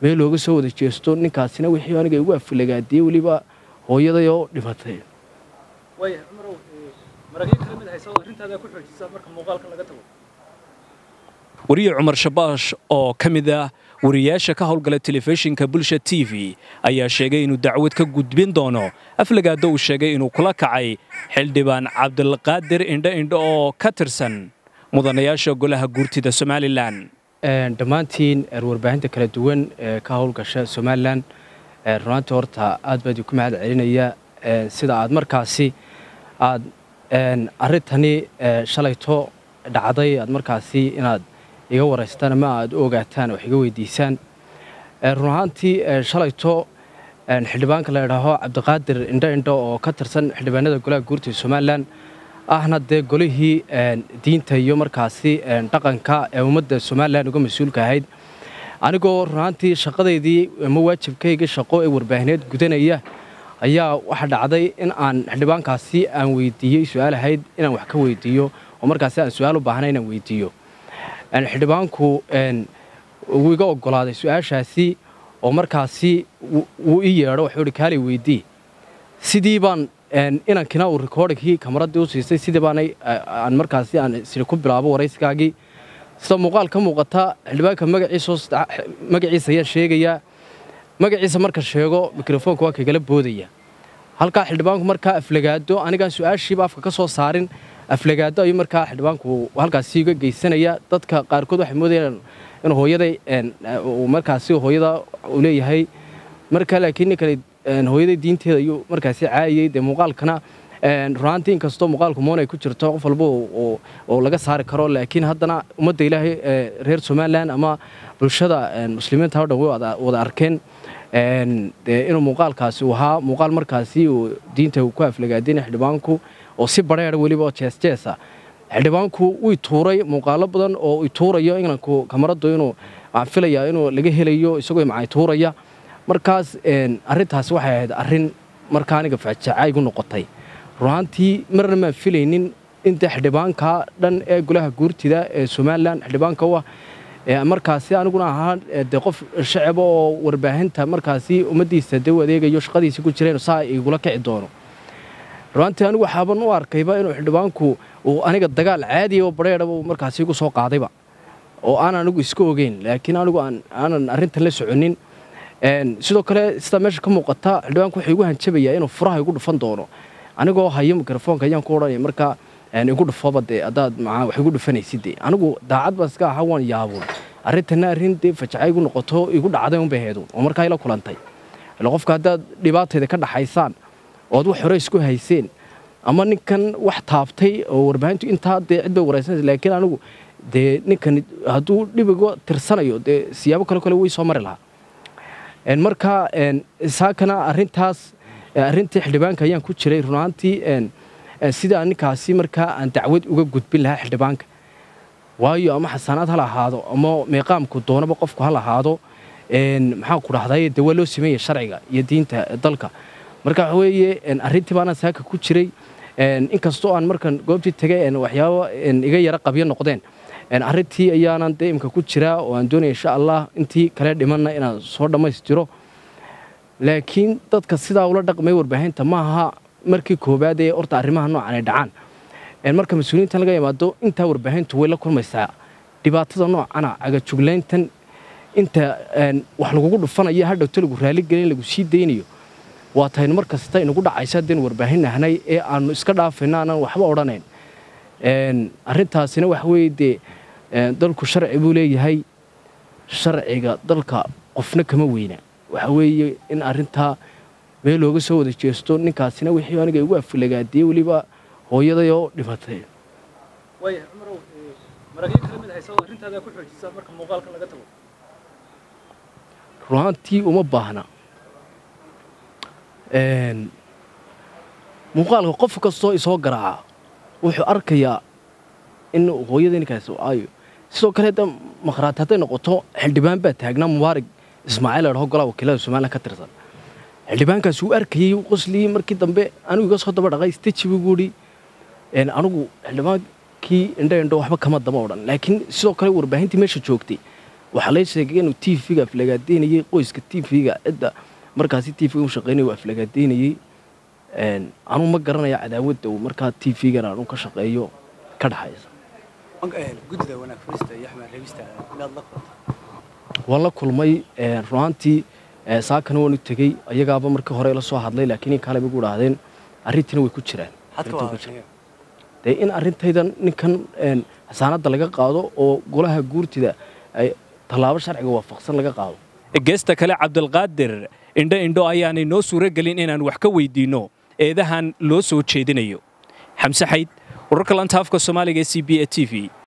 meel looga soo wada jeesto ninkaasina wixii aniga igu aflagaadiyey weliba hooyaday oo dhimatay waayahay cumarow maragyo kala mid haysa oo arrintaada ku xoojisa marka muuqaalkan laga tago wariye cumar shabaash oo ka mid ah wariyaasha ka howlgala telefishinka bulsha t v ayaa sheegay inuu dacwad ka gudbin doono aflagaado uu sheegay inuu kula kacay xildhibaan cabdilqaadir indho indho oo ka tirsan mudanayaasha golaha guurtida somalilan dhammaantiin warbaahinta kala duwan ee ka howlgasha somalilan runaantii horta aad baa idinku mahad celinaya sida aad markaasi aad arrintani shalayto dhacday aad markaasi inaad iga waraystaan ama aad u ogaataan wax iga weydiisaan run ahaantii shalayto xildhibaanka la idhaaho cabdiqaadir indho indho oo ka tirsan xildhibaanada golaha guurtida somalilan ahna dee golihii diinta iyo markaasi dhaqanka ee ummadda somalilan uga mas-uulka ahayd anigoo runaantii shaqadeydii ama waajibkayga shaqo ee warbaahineed gudanaya ayaa waxaa dhacday in aan xildhibaankaasi aan weydiiyey su-aal ahayd inaan wax ka weydiiyo oo markaasi aan su-aal u baahnay inaan weydiiyo xildhibaanku wuu iga ogolaaday su-aashaasi oo markaasi wuu ii yeedho waxuu ihi kaalay weydii sidii baan inankina uu rikoodhinkii kamaradii u siisay sidii baanay aan markaasi aan siri ku bilaabo warayskaagii sida muuqaal ka muuqata xildhibaanka magaciisa magaciisa ayaan sheegayaa magaciisa marka sheego mikrofoonka waa kagala boodaya halkaa xildhibaanku markaa aflagaado anigaan su-aashiiba afka ka soo saarin aflagaado ayuu markaa xildhibaanku halkaasi iga geysanaya dadka qaarkood waxay moodayaan in hooyaday markaasi hooyada uu leeyahay marka laakiin ninkale hooyaday diinteeda ayuu markaasi caayayey dee muuqaalkana runaantii inkastoo muuqaalku moon ay ku jirto qof walba oo laga saari karo laakiin haddana ummadda ilaahay reer somalilan ama bulshada muslimiinta o dhan way wada arkeen dee inuu muuqaalkaasi uu ahaa muuqaal markaasi uu diinta ku aflagaadinay xildhibaanku oo si badheera weliba oo jeesjeesa xildhibaanku wuu tuuray muuqaalo badan oo i tuurayo inanku kamaradu inuu aan filayaa inuu laga helayo isagoo macay tuuraya markaas arrintaasi waxay ahayd arrin markaa aniga fajaca igu noqotay runaantii marna maan filaynin inta xildhibaanka dhan ee golaha guurtida ee somalilan xildhibaanka u ah markaasi aniguna ahaa dee qof shacaba oo warbaahinta markaasi ummaddiisa dee u adeegayo shaqadiisa ku jireen saa igula kici doono runaantii anigu waxaaban u arkayba inuu xildhibaanku uu aniga dagaal caadiya oo badheedhaba markaasi igu soo qaadayba oo aan anigu iska ogeyn laakiin anigu aanan arrintan la soconin sidoo kale sidaa meesha ka muuqata xildhibaanku wuxuu igu hanjabayaa inuu furaha igu dhufan doono anigoo hayo mikrofoonka ayaan ku odhanaya markaa igu dhufoba dee haddaad maa wax igu dhufanaysid dee anigu daacad baan iska ahaa waan yaabuun arrintanna arrin dee fajaca igu noqoto igu dhacday unbay heeduun oo markaa ila kulantay ila qofka haddaad dhibaatayda ka dhaxaysaan ood wax hore isku hayseen ama ninkan wax taabtay oo warbaahintu intaa dee cid bay waraysanaysa laakiin anigu dee ninkan hadduu dhibiga tirsanayo dee siyaabo kale kale way soo mari lahaa marka saakana arrintaas arrintii xildhibaanka ayaan ku jiray runaantii sidaa ninkaasi markaa aan dacwad uga gudbin lahaa xildhibaanka waayo ama xasaanaad ha lahaado ama meeqaamku doonaba qofku ha lahaado maxaa ku dhahday dee waa loo sameeya sharciga iyo diinta dalka marka waxa weeye arrintii baanaan saaka ku jiray inkastoo aan markan goobtii tegay waxyaabo iga yara qabyo noqdeen arrintii ayaanan dee imka ku jiraa oo aan doonaya insha allah intii kale dhimanna inaan soo dhammaystiro laakiin dadka sidaa ula dhaqmay warbaahinta maaha markii koowaad ee horta arrimaha noocan ay dhacaan marka mas-uuliyiinta laga yimaado intaa warbaahintu way la kulmaysaa dhibaatada noocana cagajuglayntan inta wax lagugu dhufanayo hadhowto lagu raaligelin lagu sii daynayo waa taynu mar kasta inagu dhacaysa haddaynu warbaahin nahnay ee aanu iska dhaafayno aanan waxba odhanayn arrintaasina waxa weeye dee dalku sharci buu leeyahay sharciga dalka qofna kama weyna waxa weeye in arrintaa meel looga soo wada jeesto ninkaasina wixii aniga igu aflagaadiyey weliba hooyaday oo dhimatay waayahay cumarow maragyo kala mid haysa oo arrintaada ku xoojisa marka muuqaalkan laga tago runaantii uma baahna muuqaalka qof kastoo isoo garaaca wuxuu arkayaa in hooyada ninkaasi aayo sidoo kale da makhraati hadday noqoto xildhibaan baa taagnaa mubaarig ismaaciil ladhaho golaha wakiilada somalilan ka tirsan xildhibaankaas wuu arkayey u qosliyey markii dambe anigu iga soo daba dhaqay steji buu guudhi anigu xildhibaankii indho indho waxba kama daba odhan laakiin sidoo kale warbaahintii meesha joogtay waxaa lay sheegay inuu t v-ga aflagaadeynayey qoyska t v-ga cidda markaasi t v-ga u shaqeynaya uu aflagaadeynayey anuu ma garanaya cadaawadda uu markaa t v-gan aanu ka shaqeeyo ka dhaxaysa guddida wanaag furista iyo axmed reebista inaad la kulantay waan la kulmay runaantii saakana waan u tegey ayagaaba markii hore la soo hadlay laakiin in kale igu idhaahdeen arrintiina way ku jiraan hadka Arrintan waa way ku jiraan. dee in arrintaydan ninkan xasaanadda laga qaado oo golaha guurtida ay tallaabo sharciga waafaqsan laga qaado geesta kale cabdulqaadir indho indho ayaanay noo suuro gelin inaan wax ka weydiinno eedahan loo soo jeedinayo xamse xayd wararka lanta afka soomaaliga ee c b a t v